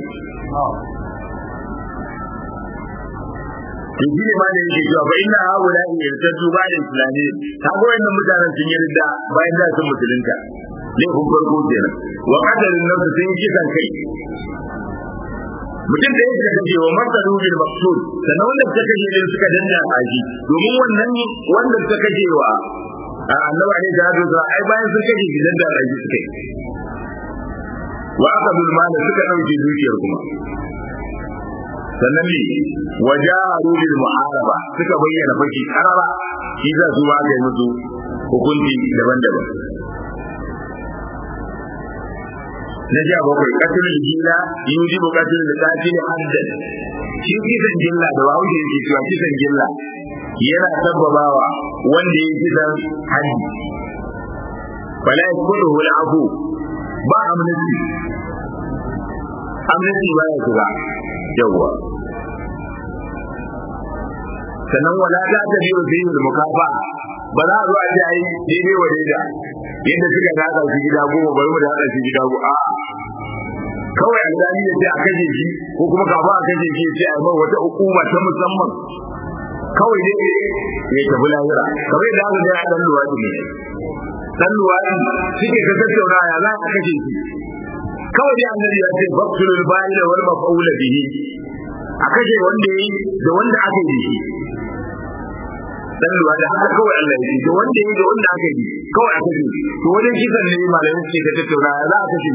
to shi ne ma da yake cewa fa inna haula yartaju ba da islami ta ga wayannan mutanen sun yi ridda bayan da sun musulunta laifin farko kenan wa qadarin nafsu sun yi kisan kai mutum da yake kace wa masalu bil maqsud sannan wanda suka kashe din suka danda aji domin wannan wanda suka kashe wa annabi ne da hadu ai bayan sun kashe shi danda aji suka yi wa aqadul mal suka dauke dukiyar kuma sannan ne wajaru bil muharaba suka bayyana faki karara shi za su ba ga musu hukunci daban-daban na ja bakwai katilin jilla yuji bu katilin da katilin haddan shi kisan jilla da bawo shi yake cewa kisan jilla yana sababawa wanda ya kisan haddi wala yakulu wal afu ba amnesty amnesty ba ya shiga yawwa sannan wala ta ta biyo fi mukafa ba za a zo a ce ai daidai wa daida yadda suka daga shi gida goma bari mu daga shi gida goma a kawai alzali ya ce a kashe shi ko kuma kafa a kashe shi ya ce a mai wata hukuma ta musamman kawai dai ya tafi lahira kawai da aka ga dan luwadi ne dan luwadi suke ka tattauna ya za a kashe shi kawai dai annabi ya ce baqtul ba'ila wal maf'ul bihi a kashe wanda yayi da wanda aka yi shi dan luwa da haka kawai Allah ya ce da wanda yayi da wanda aka yi kawai aka yi to wajen kisan ne malamin suke ka tattauna ya za a kashe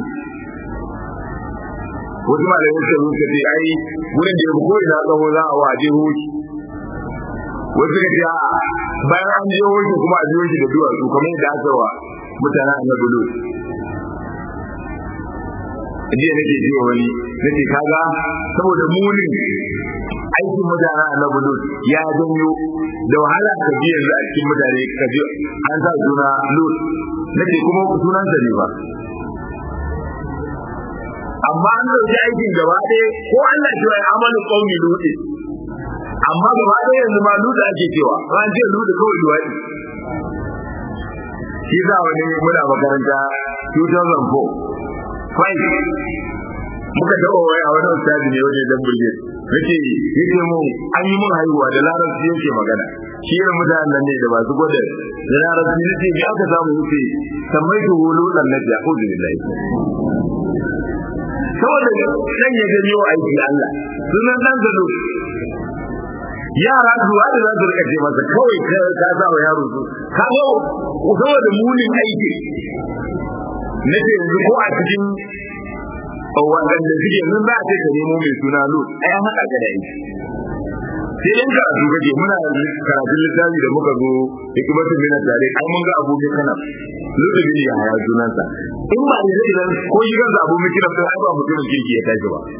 wasu malamin suka zuka ce ai wurin da ya fi ko'ina tsawo za a waje hoki wasu ka ce bayan an je hoki kuma a je hoki da duwatsu kamar yadda aka wa mutanen annabi lut jiya nake ji wani nake kaga saboda munin aikin mutane a Lut ya janyo da wahala ka ji yanzu a cikin mutane ka ji an sa suna Lut nake kuma sunan sa ne ba amma an dauki aikin gaba ɗaya ko Allah ce wai amalu qaumi Lut amma gaba ɗaya yanzu ma Lut ake cewa ran ce Lut kawai duwadi shi za wani muna makaranta 2004 fai muka taɓa wai a wani ustazi ne wajen dan burge nake yake mu an yi mun haihuwa da larabci yake magana shi irin mutanen nan ne da masu gwada da larabci nake me aka samu yake sammai tu hulu dan nabi a'udhu billahi saboda dan ya gani wa aiki Allah sunan dan zalo yara zuwa da za su rika ce masa kawai ka sa wa yaro su ka ga saboda munin aiki nake yanzu ko a cikin waɗanda suke nun za a ce ka nemo mai suna lut ai an haɗa ka da aiki sai dan karatu kake muna karatun littafi da muka zo hikimatu min tare ai mun ga abu kana lutubi ne ya sunansa in ba ne idan ko shi kansa abu mai kira sai ai ba mutumin kirki ya tashi ba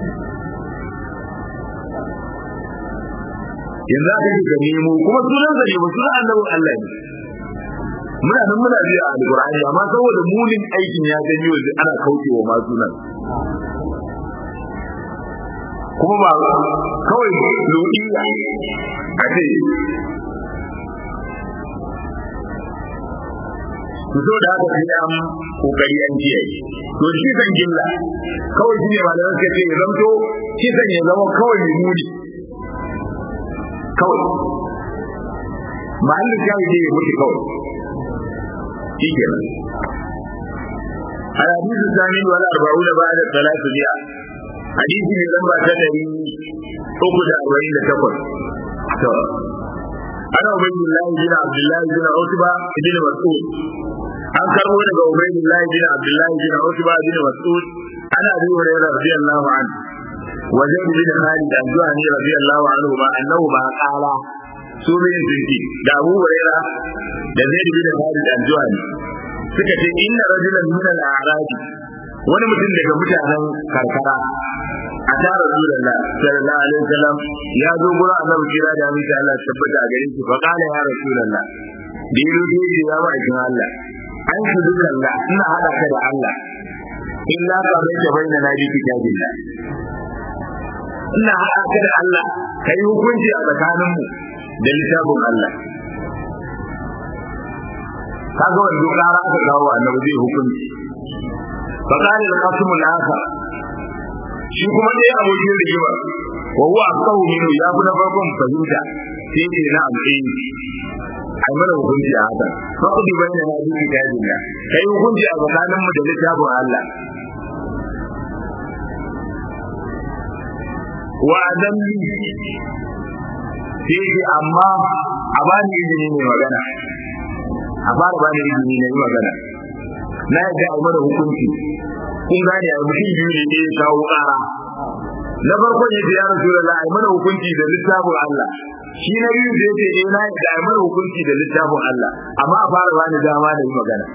yanzu aka ji ka nemo kuma sunansa ne ba sunan annabin Allah ne muna nan muna biya a alqur'ani amma saboda mulin aikin ya gani yanzu ana kaucewa ma sunan kuma ba kawai lodiya a ce ku so da haka sai an kokari an kiyaye to shi san gilla kawai shi ne ba da suka ce ya zamto shi san ya zama kawai mai muni kawai ma'allin shayi ne ya mutu kawai shi kenan الحديث الثاني والأربعون بعد الثلاثمائة حديث من لما تدري أخذ أربعين تقل أنا عبيد الله بن عبد الله بن عتبة بن مسعود an karbo daga Ubaydullah bin Abdullah bin Utba bin Mas'ud ana Abi Hurairah radiyallahu anhu wa Zaid bin Khalid al-Juhani radiyallahu anhu ma annahu ma qala su bin zinki da Abu Hurairah da Zaid bin Khalid al-Juhani suka ce inna rajulan min al-a'rab wani mutum daga mutanen karkara a ta rasulullah sallallahu alaihi wasallam ya zo gurin annabi kira da miki Allah tabbata a gare shi fa qala ya rasulullah da yi rubuci ya ma'aikin Allah an su duka Allah ina hada ka da Allah illa ka bai da bai na nabi kitabillah ina hada ka da Allah kai hukunci a tsakanin mu da littafin Allah kaga wanda kara aka kawo annabi zai hukunci fa qala al-qasim al-akhar shi kuma dai abokin rigima wa huwa aqawu minhu ya fi na farkon fahimta sai ce na amfani ai mana hukunci a haka fa ku bi bayyana na duki da dinna kai hukunci a tsakanin mu da littafin Allah wa adamni sai amma a bani izini ne magana a fara bani izini ne magana na yadda a mana hukunci kun gane a mutum biyu ne ne kawo ƙara na farkon ya ce ya rasu da ai mana hukunci da littafin Allah shi na biyu da yake eh na da ai mana hukunci da littafin Allah amma a fara bani dama da yi magana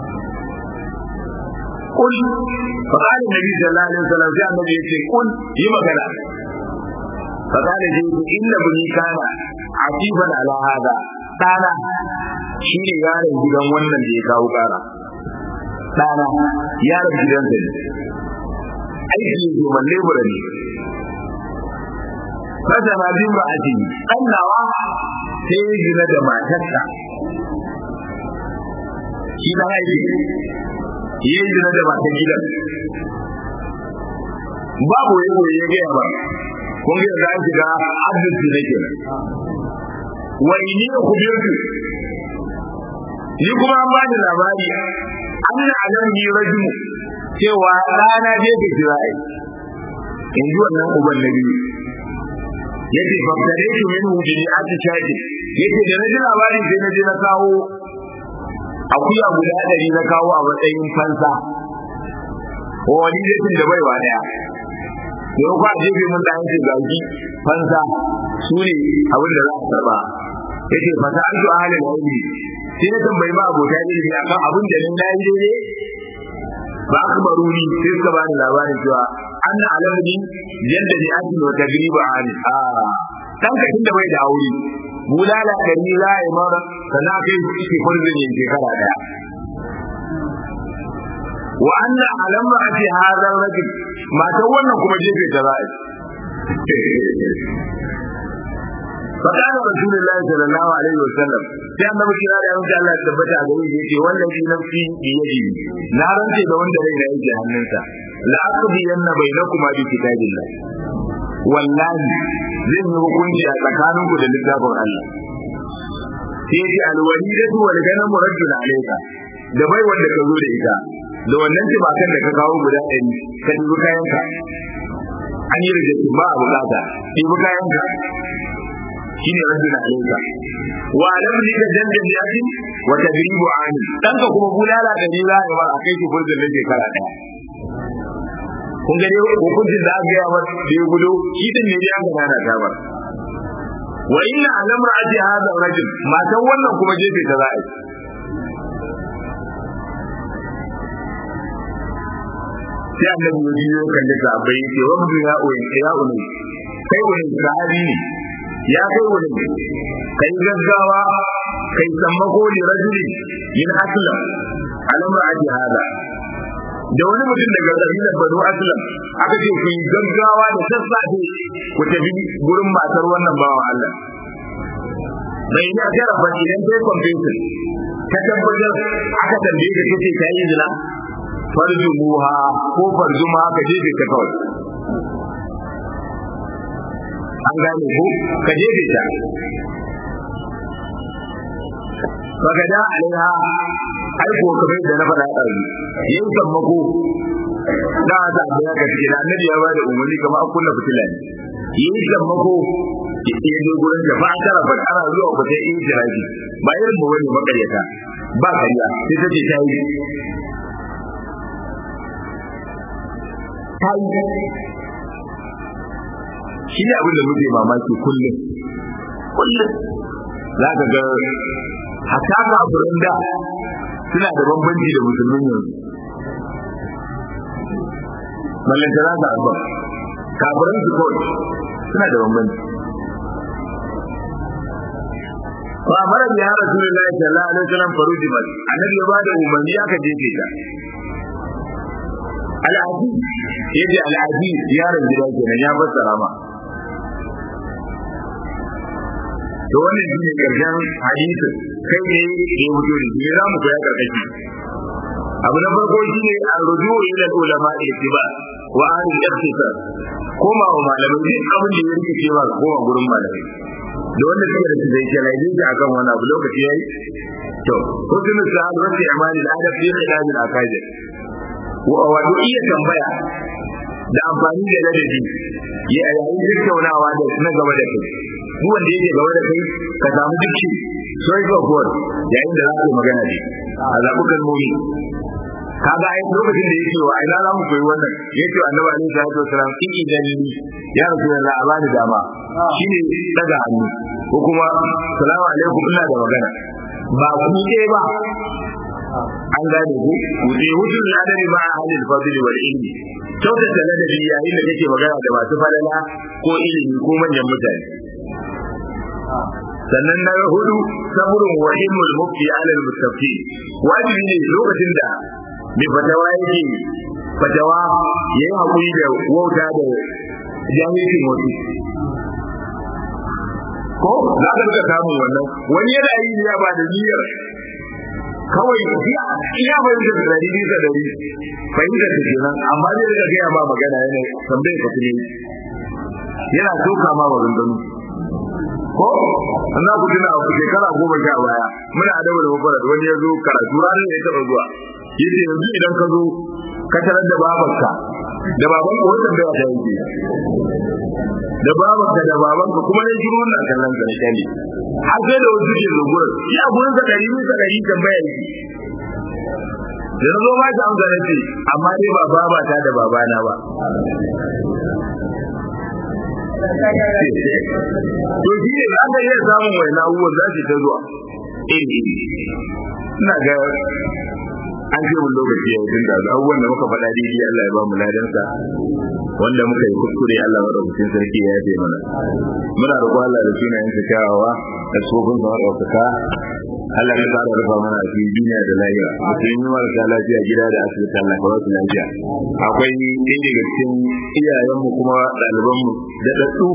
kul fa qala nabi sallallahu alaihi wasallam sai annabi ya ce kul yi magana fa qala ji inna bani kana atiban ala hada dana shi ne yaron gidan wannan da ya kawo kara dana yaron gidansa ne aiki ne kuma lebura ne Fasa na bin ba a ce, ɗan nawa sai ya gina da matarsa. Shi na aiki, ya gina da matar gidan. Babu ya koyi ya gaya ba, kun ga za a shiga abinci da kenan. Wa ini ya kubirtu, ni kuma an bani labari, an na alam ni rajimu, cewa rana je ka kira ai. In ji wannan uban na biyu. yace fakkare shi min hujiri ati shaki yace da naji labarin sai naje na kawo akuya guda ɗari na kawo a matsayin fansa wani zai da baiwa daya yau kwa jefe mun da yanke gaji fansa su ne abin da za a karba yace fata an su ahalin ilmi sai na tambayi ma abota ilmi akan abin da nan nayi daidai ba aka baruni sai suka bani labarin cewa an alamni yadda ni ake wa tagriba ani a dan ka tunda bai da aure bulala da ni la ya mara sana kai shi furzin yin shekara daya wa anna alamma ati hadha rajul matan wannan kuma jefe ta za'i فقال رسول الله صلى الله عليه وسلم sai annabi kira da yanzu Allah ya tabbata a gare shi yace wallahi nafsi bi yadi na rance da wanda rai na yake hannunsa la aqdi yanna bainakuma bi kitabillah wallahi zan yi hukunci a tsakaninku da littafin Allah sai yace alwalidatu wal ganamu rajul alayka da bai wanda ka zo da ita da wannan tibakan da ka kawo guda ɗari ka dubi kayanka an yi rijikin ba a bukata dubi kayanka shine rajul alayka wa lam lika jandan yati wa tadribu ani danka kuma bulala da ni za a yi a kai ki furzin da shekara daya kun ga dai hukuncin da aka yi wa da ya gudu shi din ne ya ga nana ta ba wa inna alamra aji hada rajul matan wannan kuma jefe ta za'a sai annabi ya biyo kan da sahabbai yace wa mu ya uyin ya uyin kai wani sahabi ne ya kai wani kai gaggawa kai sammako li rajuli min aslam alamra aji hada da wani mutum daga kabilar banu aslam aka ce ku yi gaggawa da sassafe ku tafi gurin matar wannan bawan Allah bai ya jarafa idan kai confession ka tabbatar aka tambaye ka kace ta yi zina farjumuha ko farjuma ka jefe ta kawai an gane ko ka jefe ta fagada alaiha aiko kamar da na faɗa ɗazu yin sammako da ta abu ya gaske da annabi ya ba da umarni kamar an kunna fitila ne yin sammako ya zo gurin da fa tara fa ana zuwa ku sai in jiraji ba irin mu wani makaryata ba kariya sai ta ce ta yi ta yi shi ne abin da muke mamaki kullum kullum za ka ga hatta kafirin da suna da bambanci da musulmin yanzu mallantana da abba kafirin su kawai suna da bambanci fa mara biya rasulullahi sallallahu alaihi wasallam faruji bal annabi ya bada umarni aka jefe ta al'adi yace al'adi yaron gida kenan ya fassara ma to wannan shine karshen hadisin kai ne ya wuce da shi za mu koya karkashi abu na farko shine arruju ila ulama ittiba wa ahli al-ikhtisar koma wa malamai duk abin da ya rike cewa koma gurin malamai da wanda suke da su zai kira yin akan wani abu lokaci yayi to hukun sa'ad rabbi amali al-adab fi ilaj al-aqaid wa iya tambaya da amfani da ladabi ya yayin tattaunawa da na gaba da kai duk wanda yake gaba da kai ka samu dukki choice of word yayin da za ka magana ne a zaɓi kalmomi kaga ai lokacin da yake wa ina za mu koyi wannan yake annabi alaihi salatu wasalam in idan ni ya rasulullah a bani dama shine daga hannu ko kuma salamu alaikum ina da magana ba ku ce ba an gane ku ku ce hutun ladari ma a halin fadli wal ilmi kyautata ladabi yayin da kake magana da masu falala ko ilimi ko manyan mutane sannan na hudu sabrun wa ilmul mufti ala al mustafi wajibi ne lokacin da mai fatawa yake fatawa yayi hakuri da wauta da jahilcin wasu ko za ka rika samun wannan wani yana yi ya ba da niyyar kawai iya fahimtar da dari bisa dari fahimtar ta kenan amma zai rika gaya ma magana yana tambayar ka tuni yana soka ma maganganu ko na ku tuna a shekara goma sha baya muna adabu da mafarar wani ya zo karatu ranar da ya taɓa zuwa yace yanzu idan ka zo ka tarar da babanka da babanka wata da ta yi da babanka da babanka kuma ne shiru wannan kallon ka ne har sai da wasu ke zuwa shi a gurin sa dari bisa dari tambaya yake da na zo ma ta amsa na ce amma dai ba babata da babana ba to shi ne an ga iya samun wani abubuwan za su ta zuwa iri ina ga an ce mun lokaci ya tun da abubuwan da muka faɗa daidai Allah ya ba mu ladansa wanda muka yi kuskure Allah wa rubutun sarki ya yafe mana muna roƙon Allah da sunayen sa kyawawa da tsofin sa ɗaukaka Allah ya ƙara rufa mana a cikin duniya da lahira musulmi marasa lafiya gida da asibiti Allah ka wasu lafiya akwai ɗaya daga cikin iyayenmu kuma ɗalibanmu da ɗaɗɗu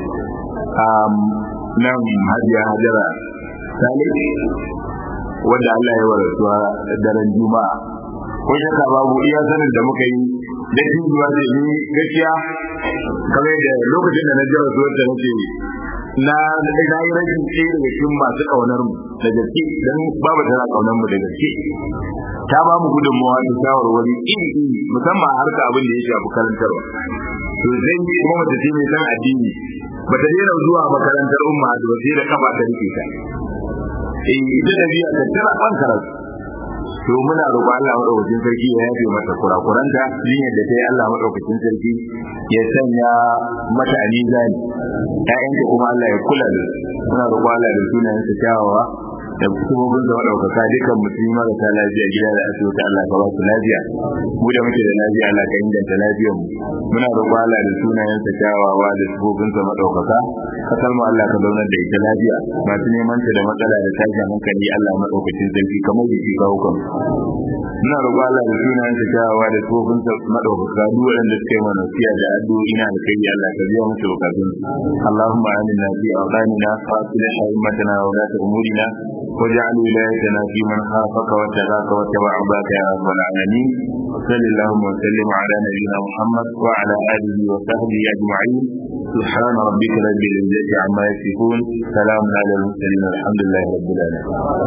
nan hajiya hajara salih wanda Allah ya warasuwa daren juma'a ko shakka babu iya sanin da muka yi da zuwa da ni gaskiya kamar da lokacin da na ji rasuwar da nake na na yi rashin ɗaya daga cikin masu ƙaunar mu da gaske dan babu tana ƙaunar mu da gaske ta ba mu gudunmawa da shawarwari iri iri musamman harka abin da ya shafi karantarwa to zai kuma mace ce mai san addini bata daina zuwa makarantar umma da sai da kafa ta rike ta eh ita da biya ta tana ban karatu to muna roƙo Allah madaukakin sarki ya yafe mata kurakuranta jinyar da ta yi Allah madaukakin sarki ya sanya mata a mizani ƴaƴanta kuma Allah ya kula da muna roƙon Allah da sunayen sa kyawawa da kuma da madaukaka dukkan musulmi marasa lafiya gida da asibiti Allah ka ba su lafiya mu da muke da lafiya Allah ka inganta lafiyar mu muna roƙon Allah da sunayen sa kyawawa da sifofin sa madaukaka kasar mu Allah ka zaunar da ita lafiya masu neman ta da matsala da tashin hankali Allah madaukakin sarki kamar da shi kawo kan muna roƙon Allah da sunayen sa kyawawa da sifofin sa madaukaka duk wanda suka yi mana siya da addu'o'i na alkhairi Allah ka biya musu bukatun Allahumma aminna fi awqanina wa aslih a'immatana wa la umurina واجعل ولايتنا في من خافك واتقاك واتبع عباك يا رب العالمين وصل اللهم وسلم على نبينا محمد وعلى اله وصحبه اجمعين سبحان ربك رب العزه عما يصفون سلام على المرسلين الحمد لله رب العالمين